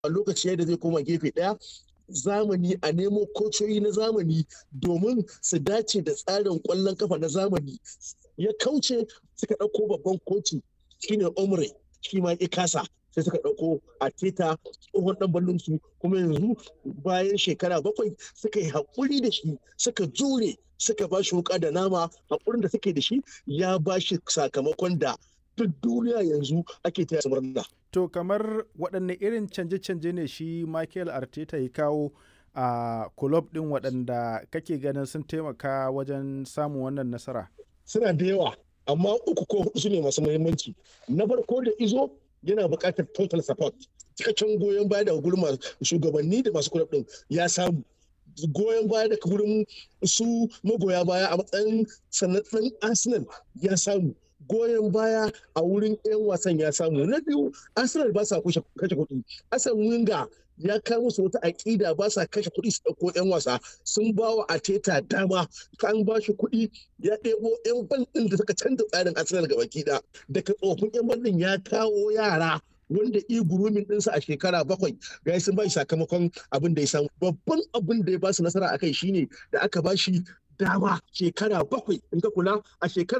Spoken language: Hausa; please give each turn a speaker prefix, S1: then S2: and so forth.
S1: a lokaci da zai koma gefe ɗaya zamani a nemo kocoyi na zamani domin su dace da tsarin kwallon kafa na zamani ya kauce suka ɗauko babban koci shine omre shi ma ya kasa sai suka ɗauko a teta tsohon ɗan ballon su kuma yanzu bayan shekara bakwai suka yi haƙuri da shi suka jure suka ba shi wuka da nama haƙurin da suke da shi ya ba shi sakamakon da duk duniya yanzu ake taya murna.
S2: To kamar waɗanne irin canje-canje ne shi Michael Arteta ya kawo a kulob ɗin waɗanda kake ganin sun taimaka wajen samun wannan nasara?
S1: Suna da yawa, amma uku ko hudu su ne masu muhimmanci. Na farko da izo yana buƙatar total support. Cikakken goyon baya daga gurin shugabanni da masu kulob ɗin ya samu. goyon baya daga gurin su magoya baya a matsayin sanatsan Arsenal ya samu. goyon baya a wurin 'yan wasan ya samu na biyu arsenal ba sa kashe kuɗi asan winga ya kawo musu wata aƙida ba sa kashe kuɗi su ɗauko 'yan wasa sun ba wa ateta dama kan ba shi kuɗi ya ɗebo 'yan ban ɗin da suka canza tsarin arsenal gaba ɗaya daga tsofin 'yan ban ɗin ya kawo yara wanda i gurumin ɗinsa a shekara bakwai ga sun ba shi sakamakon abin da ya samu babban abin da ya ba su nasara a kai shine da aka ba shi dama shekara bakwai in ka kula a shekara